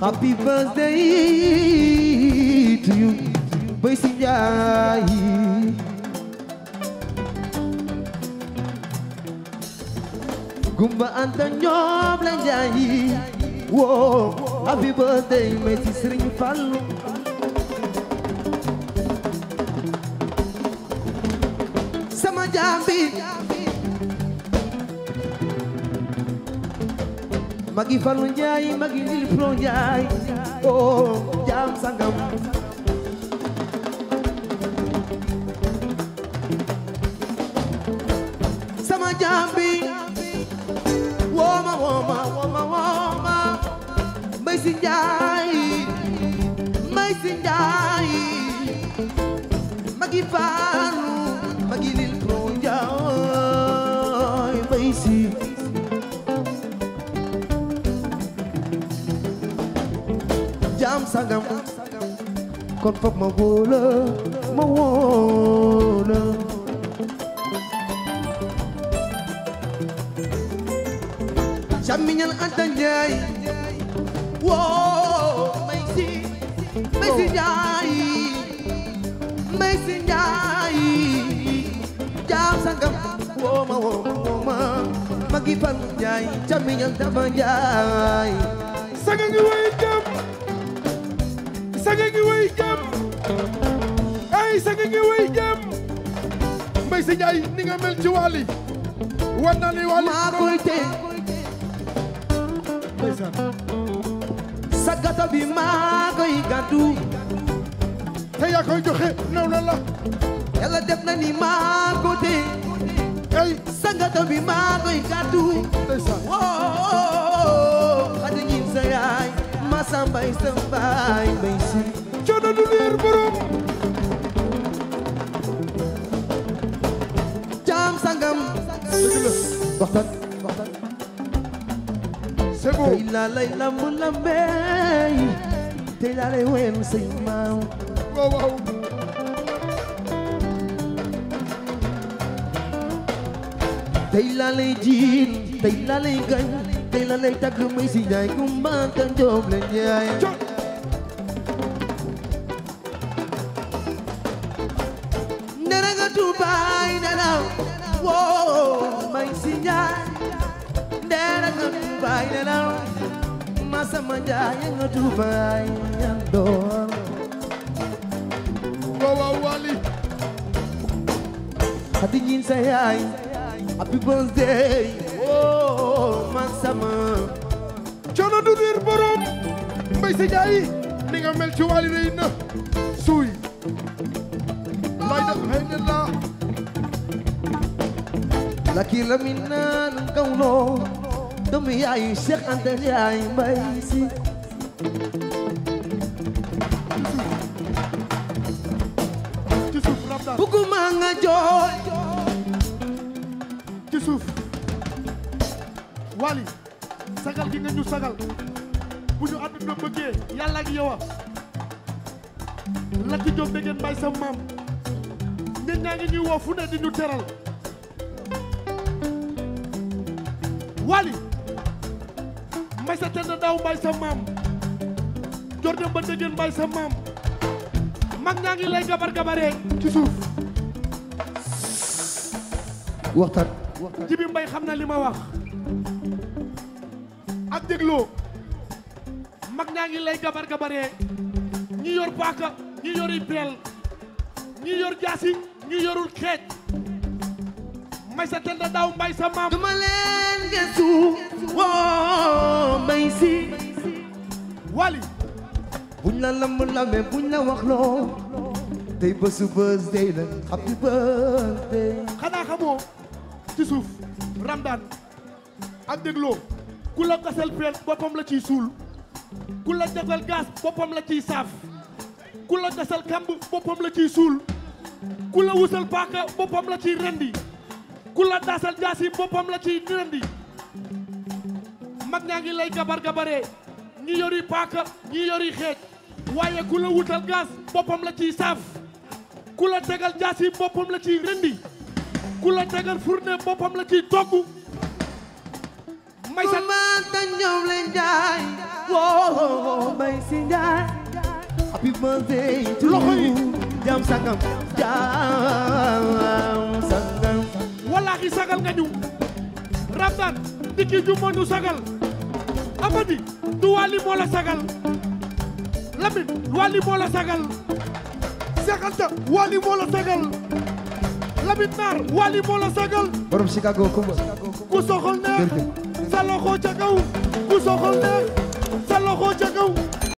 happy birthday to you Bay Si Njaay Gumba Anta ñoom la njaay woo happy birthday may si Sëriñ Fallu sama jambi magi Fallu Njaay magi Lil Pro Njaay oh jam sangam sama jambi woma woma woma woma Mbay Si Njaay Mbay Si Njaay magi Fallu magi Lil Pro Njaay Mbay Si jam sangam kon fop ma wóola ma wóola camiñal Anta Njaay woo Mbay Si Mbay Si Njaay Mbay Si Njaay jam sangam woo ma woo ma woo ma magi fan Njaay camiñal Daba Njaay saga ngi way jam saga ngi way jam ay saga ngi way jam Mbay Si Njaay ni nga mel ci Wally wan naa ni Wally maa koy tey ndeysaan sagata bi maa koy gàddu te yaa koy joxe naw na la yàlla def na ni maa ko tey ay sagata bi maa koy gàddu ndeysaan woo xadi ñin sa yaay ma sa mbay sa mbaay mbay si coono du leer borom jaam sangam dëgg la waxtaan waxtaan c'est bon tey laa lay lamb lambey tey laa lay wen say maaw waaw waaw tey laa lay jiin tey laa lay gañ tey laa lay tagg may si njaay kumbanta njoob la njaay co nera nga tubaay nelaw woo may si njaay nera nga tubaay nelaw masama njaay nga tubaay yandoor waaw waaw Wally hadi ñin sa yaay happy birthday woo masama coono du leer borom Mbay Si Njaay ni nga mel ci Wally rëy na suuy lay def xëy na la laki la mi naan kawlo doomu yaay Cheikh Anta Njaay mbay si ci suuf Ramdaan buguma nga jooy ci suuf Wally sagal gi nga ñu sagal bu ñu àdduna bëggee yàlla ak yow a Lati Diop dégg ngeen bay sa maam nit ñaa ngi ñuy woo fu ne di ñu teral Wally mbay sa tend daaw mbay sa maam jor dem ba dégg ngeen mbay sa maam mag ñaa ngi lay gabar gabaree ci suuf waxtaan jibi mbay xam na li ma wax ak dégloo mag ñaa ngi lay gabar gabaree ñi yor paaka ñi yori peel ñi yor jaasi ñi yorul xeej may sa tenda daaw mbay sa maam duma leen gëstu woo mbay si Wally buñ la lamb lambe buñ la wax loo tey bésu birthday la happy birthday xanaa xamoo ci suuf ramdaan ak dégloo ku la gasal peel boppam la ciy suul ku la defal gaz boppam la ciy saaf ku la gasal kamb boppam la ciy suul ku la wusal paaka boppam la ciy rendi ku la daasal jaasi boppam la ciy rendi mag ñaa ngi lay gabar gabaree ñi yori paaka ñi yori xeej waaye ku la wutal gaz boppam la ciy saaf ku la tegal jaasi boppam la ciy rendi ku la tegal fourne boppam la ciy togg may sa mama ta ñoom leen jaay woo Mbay Si Njaay happy birthday to Loxo yi. you jam sangam jam sangam wallahi sagal nga ñu Ramdan dikki ju moo ñu sagal Amady du Wally moo la sagal Lamine Wally moo la sagal Cheikh Anta Wally moo la sagal Lamine Naar Wally moo la sagal borom Chicago Kumba ku soxol neex Jërëjëf. sa loxo ca kaw ku soxol neex sa loxo ca kaw